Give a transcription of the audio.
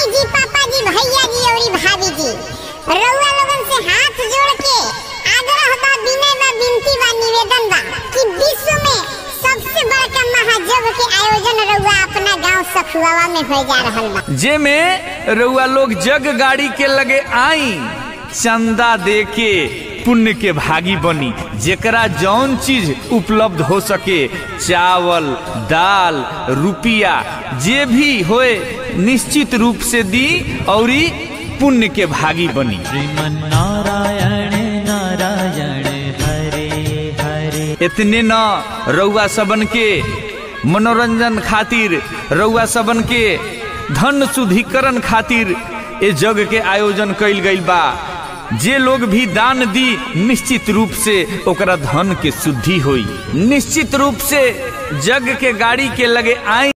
mummy जी पापा जी भैया जी और भाभी जी रउआ लोगन से हाथ जोड़ के आग्रह बा विनय बा विनती बा निवेदन बा कि विश्व में सबसे बड़का महाजग के आयोजन रउआ अपना गांव सखुआवा में हो जा रहल बा जे में रउआ लोग जग गाड़ी के लगे आई चंदा दे के पुण्य के भागी बनी जेकरा जौन चीज उपलब्ध हो सके चावल दाल रुपया जे भी होए निश्चित रूप से दी और पुण्य के भागी बनी श्रीमन नारायण नारायण हरे हरे इतने न रउआ सबन के मनोरंजन खातिर रउआ सबन के धन शुद्धिकरण खातिर ए जग के आयोजन कइल गइल बा जे लोग भी दान दी निश्चित रूप से ओकरा धन के शुद्धि होई निश्चित रूप से जग के गाड़ी के लगे आई